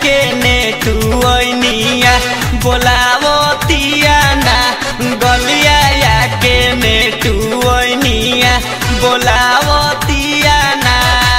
के नेटुनिया बोलावतिया ना गलिया या के नेटुनिया बोलावतिया ना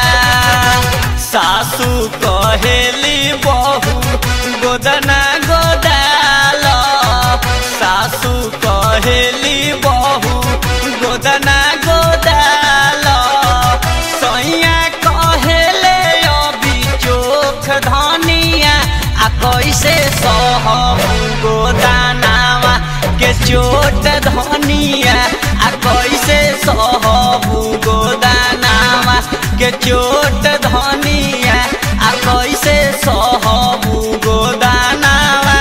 सासू कहेली बहू गोदना गोदाल सासू कहेली बहू गोदना गोदाल सैया कहेले अभी चोख धनिया आ कैसे सहबू गोदानावा के चोट धनिया आ कैसे सहबू गोदानावा के चोट धनिया आ कैसे सहबू गोदानावा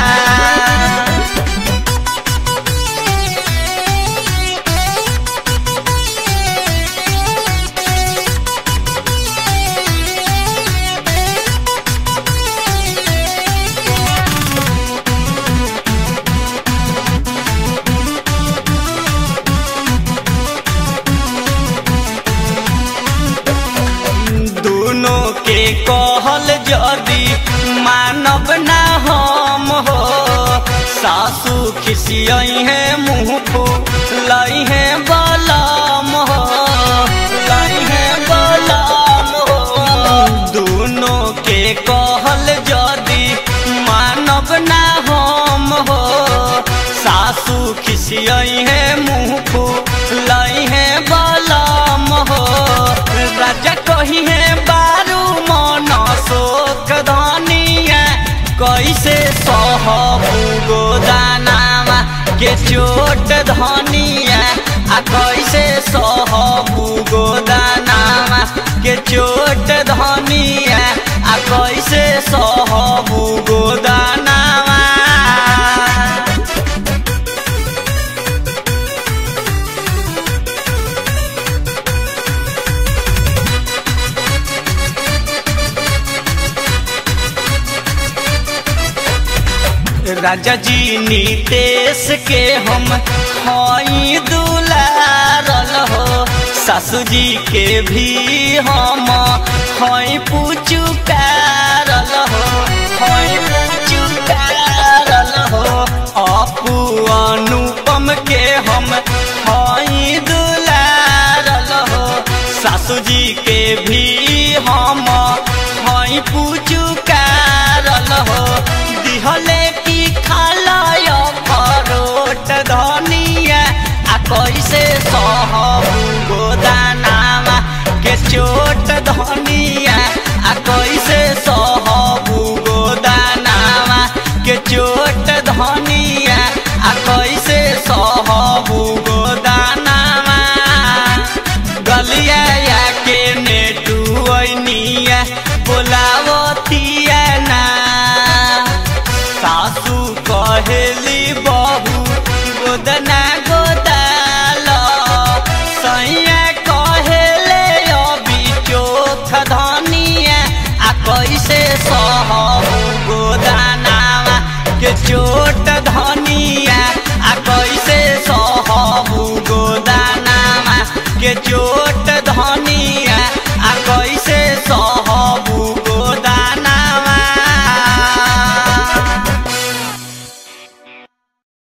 दोनों के कहल जदी मानव ना हम हो सासू खिसियई है मुँह फूलई है बलम हो लई है बलम हो दोनों के कहल जदी मानव ना हम हो सासू खिसियई है मुँह फूलई है बलम हो राजा कही है बारू मन शोक धनिया कैसे सहबू गोदानामा के चोट धनिया आ कैसे सहबू गोदानामा के चोट धनिया आ कैसे सहबू गोदानामा राजा जी नीतेश के हम हई दुलारल हो सासू जी के भी हम हई पुचुकारल हो हई पुचुकारल हो अपू अनुपम के हम हई दुलारल हो सासू जी के भी हम हई पुचुकारल हो दिहले की खालय परोट धनिया आ कैसे सहबू गोदानामा के चोट धनिया आ कैसे सहबू गोदानामा के चोट धनिया आ कैसे सहबू गोदानामा गलिया या के नेटुनिया बोलावतिया ना सासू कहेली बहू गोदना गोदाल सैया कहेले अभी चोख धनिया आ कैसे सहबू गोदानावा के चोट धनिया आ कैसे सहबू गोदानावा के चोट